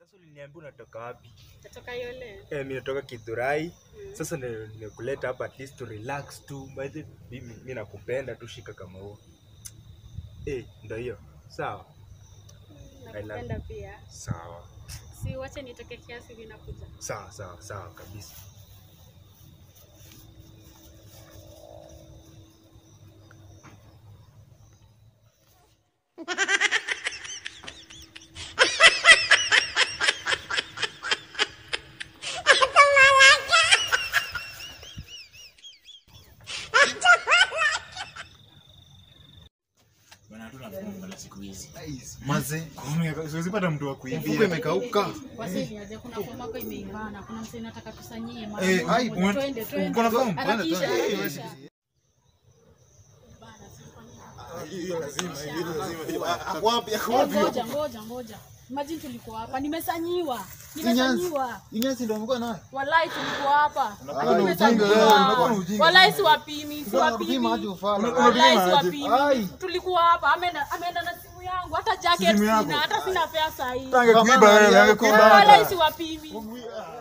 Sasa uliniambia unatoka wapi? Natoka Yole. Eh, mimi natoka Kithurai. Mm. Sasa ni- nikuleta hapa at least to relax tu. By the mimi mimi nakupenda tu shika kama huo. Eh, ndio hiyo. Sawa. I love Nakupenda pia. Sawa. Si wache nitoke kiasi hivi nakuja. Sawa, sawa, sawa kabisa. Bwana hatuna mfungo la siku hizi. Maze, Siwezi pata mtu wa mfuko kuibia. imekauka. Wasili aje kuna fomu yako imeibana. Kuna msee nataka tusanyie mara Eh, moja. ai, ume- Twende, twende. uko na fomu? Harakisha, Twende, twende. harakisha. Ako wapi? Ako Eh, wapi? Ngoja, ngoja, ngoja. Imagine tulikuwa hapa. Nimesanyiwa. Sinyanzi. Nimesanyiwa. Inyasi ndio amekuwa nayo. Walai tulikuwa hapa. Unakuwa Hadi na ujinga nimesanyiwa. wewe, unakuwa na ujinga. Walai siwapimi, Unapima siwapimi. aje ufala. Walai Ai. siwapimi. Tulikuwa hapa. Ameenda ameenda na simu yangu. Hata jacket Simu yako? sina. Hata sina pesa hii. Angekuiba Kama wewe, yako. angekuiba Walai hata. siwapimi. Ah.